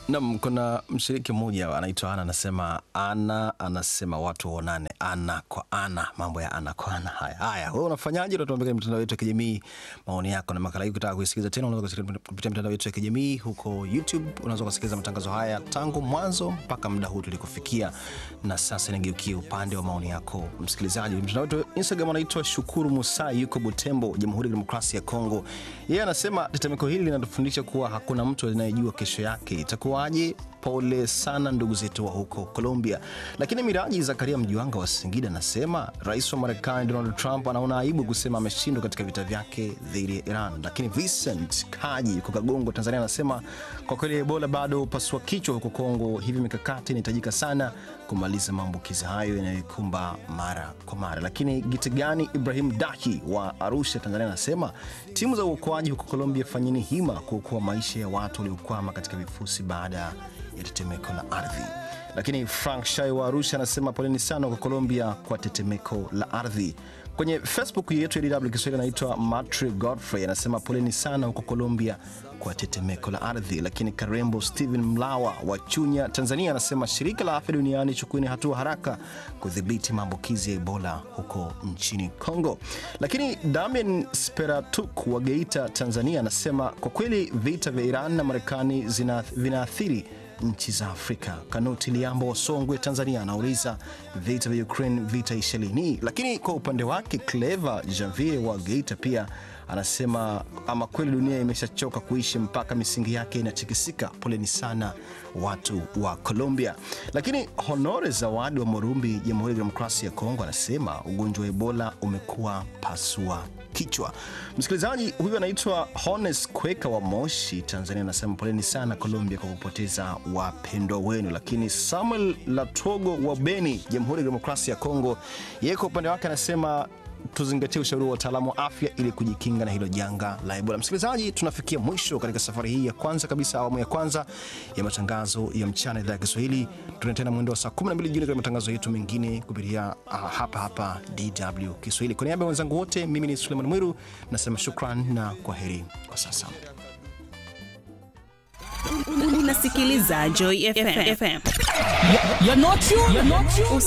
Nam, kuna mshiriki mmoja anaitwa Ana, anasema ana anasema watu waonane ana kwa ana, mambo ya ana kwa ana. Haya haya, wewe unafanyaje? Unatuambia kwenye mitandao yetu ya kijamii maoni yako, na makala hii ukitaka kuisikiliza tena, unaweza kusikiliza kupitia mitandao yetu ya kijamii huko YouTube. Unaweza kusikiliza matangazo haya tangu mwanzo mpaka muda huu tulikofikia, na sasa nigeukie upande wa maoni yako msikilizaji. Mtandao wetu wa Instagram anaitwa Shukuru Musai, yuko Butembo, Jamhuri ya Demokrasia ya Kongo. Yeye anasema tetemeko hili linatufundisha kuwa hakuna mtu anayejua kesho yake itakuwaje. Pole sana ndugu zetu wa huko Colombia. Lakini Miraji Zakaria Mjuanga wa Singida anasema rais wa Marekani Donald Trump anaona aibu kusema ameshindwa katika vita vyake dhidi ya Iran. Lakini Vincent Kaji yuko Kagongo, Tanzania anasema kwa kweli Ebola bado pasua kichwa huko Kongo, hivi mikakati inahitajika sana kumaliza maambukizi hayo yanayoikumba mara kwa mara. Lakini Gitigani Ibrahim Dahi wa Arusha, Tanzania anasema timu za uokoaji huko Colombia, fanyeni hima kuokoa maisha ya watu waliokwama katika vifusi baada ya tetemeko la ardhi. Lakini Frank Shai wa Arusha anasema poleni sana kwa Colombia kwa tetemeko la ardhi. Kwenye Facebook yetu ya DW Kiswahili anaitwa Matri Godfrey anasema poleni sana huko Colombia kwa tetemeko la ardhi. Lakini Karembo Steven Mlawa wa Chunya, Tanzania anasema shirika la afya duniani chukueni hatua haraka kudhibiti maambukizi ya Ebola huko nchini Congo. Lakini Damian Speratuk wa Geita, Tanzania anasema kwa kweli vita vya Iran na Marekani zina- vinaathiri nchi za Afrika. Kanuti Liambo wa Songwe, Tanzania anauliza vita vya Ukraine vitaisha lini? Lakini kwa upande wake Clever Javier wa Geita pia anasema ama kweli dunia imeshachoka kuishi mpaka misingi yake inatikisika. Poleni sana watu wa Colombia. Lakini Honore Zawadi wa Morumbi, Jamhuri ya Demokrasia ya Kongo anasema ugonjwa wa Ebola umekuwa pasua kichwa. Msikilizaji huyu anaitwa Hones Kweka wa Moshi, Tanzania, anasema poleni sana Colombia kwa kupoteza wapendwa wenu. Lakini Samuel Latogo wa Beni, Jamhuri ya Demokrasia ya Kongo, yeye kwa upande wake anasema tuzingatie ushauri wa wataalamu wa afya ili kujikinga na hilo janga la Ebola. Msikilizaji, tunafikia mwisho katika safari hii ya kwanza kabisa, awamu ya kwanza ya matangazo ya mchana idhaa ya Kiswahili. Tuna tena mwendo wa saa 12 jioni katika matangazo yetu mengine kupitia ah, hapa hapa DW Kiswahili. Kwa niaba ya wenzangu wote, mimi ni Suleiman Mwiru nasema shukran na kwa heri kwa sasa. Unasikiliza Joy FM. You're not you. You're not you.